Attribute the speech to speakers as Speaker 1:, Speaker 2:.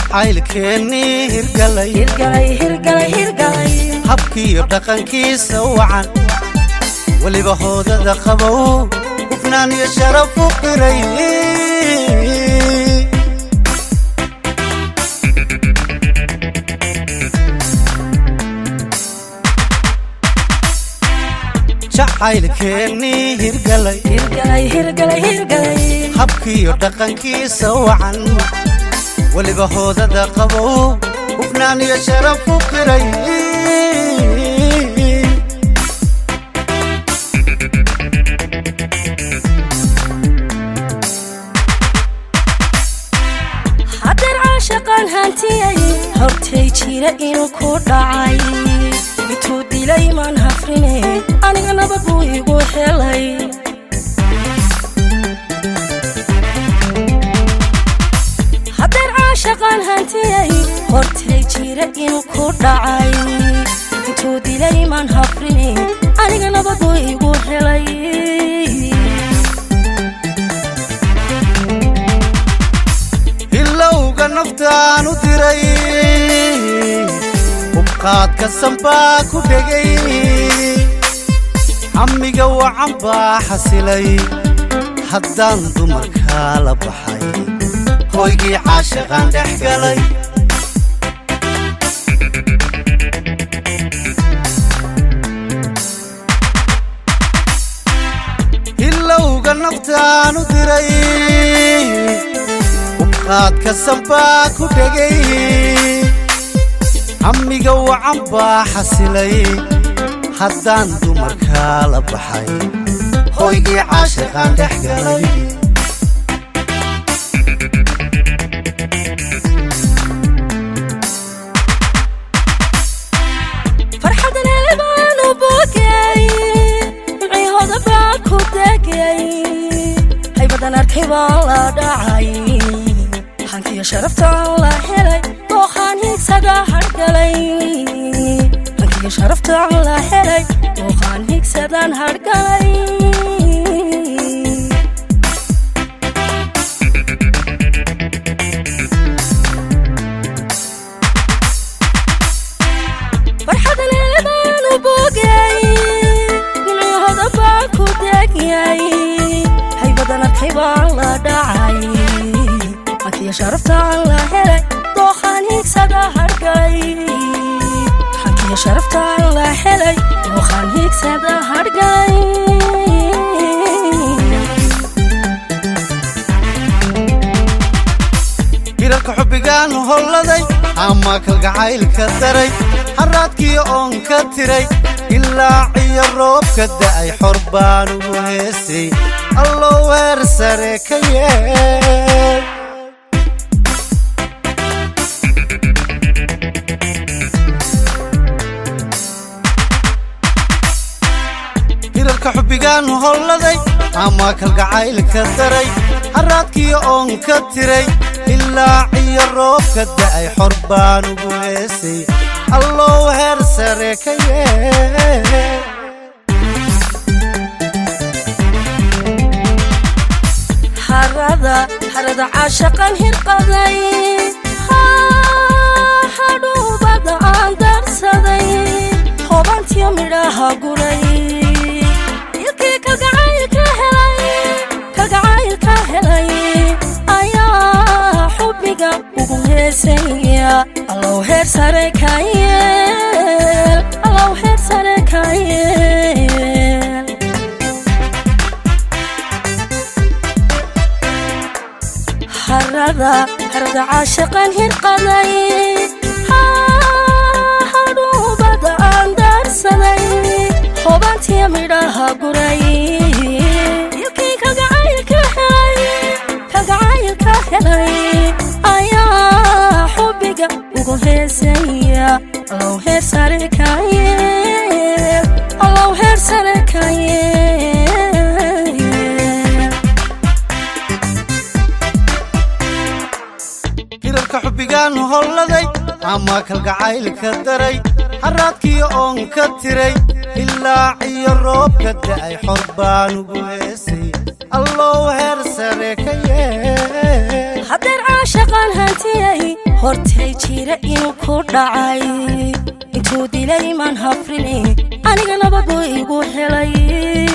Speaker 1: jacaylkeennii hirgalay
Speaker 2: hirgalay hirgalay hirgalay
Speaker 1: habkiiyo dhaqankiisa wacan weliba hoodada qabow hufnaan iyo sharaf u qiray jacaylkeennii hirgalay
Speaker 2: hirgalay hirgalay hirgalay
Speaker 1: habkiiyo dhaqankiisa wacan weliba hoodada qabow hufnaan iyo sharaf u qiray
Speaker 2: haddaan caashaqaan hantiyay hortay jira inuu ku dhacay intuu dilay maan hafrine aniga nabad buu igu helay haddaan caashaqaan hantiyay hortay jira inuu ku dhacay intuu dilay maan hafrine aniga nabad buu igu helay
Speaker 1: hilowga naftaan u diray hubqaadka sanbaa ku dhegay hamiga wacan baa xasilay haddaan dumarkaa la baxay hoygii caashaqaan dhex galay hilowga naftaan u diray hubqaadka sanbaa ku dhegay hamiga wacan baa xasilay haddaan dumarkaa la baxay hoygii caashaqaan dhex galay
Speaker 2: farxadan eebaan u bogay micihooda baan ku degay haybadan arkay baan la dhacay hankiyo sharaftaan la helay dooqaan higsada hargalay hankiyo sharaftaan la helay dooqaan higsadaan hargalay farxadan eebaan u bogay micihooda baan ku degyay haybadan arkay baan la dhacay hankiyo sharaftaan la helay dooqaan higsada hargalay hankiyo sharaftaan la helay dooqaan higsada hargalay
Speaker 1: hirarka xubbigaan holladay ama kalgacaylka daray haraadkiyo oon ka tiray ilaa ciyo roobka da'ay xor baan ugu heesay allow heer sare ka yeel hirarka xubbigaan holladay ama kalgacaylka daray haraadkiyo oon ka tiray ilaa ciyo roobka da'ay xor baan ugu heesay allow heer sare ka yeel
Speaker 2: harada harada caashaqan hirqaday hadhuubada aan darsaday hobantiyo midhaha guray ilkii kalgacaylka helay kalgacaylka helay ayaa xubbiga ugu heesaya allow heer sare ka yeel allow heer sare ka yeel harada harada caashaqan hirqaday hadhuubada aan darsaday hobantiya midhaha guray ilkii kalgacaylka helay kalgacaylka helay ayaa xubbiga ugu heesaya allow heer sare ka yeel allow heer sare ka yeel
Speaker 1: hirarka xubbigaan holladay ama kalgacaylka daray haraadkiyo oon ka tiray ilaa ciyo roobka da'ay xor baan ugu heesay allow heer sare ka yeel
Speaker 2: haddeen caashaqaan hantiyay hortay jira inuu ku dhacay intuu dilay maan hafrine aniga nabad buu igu helay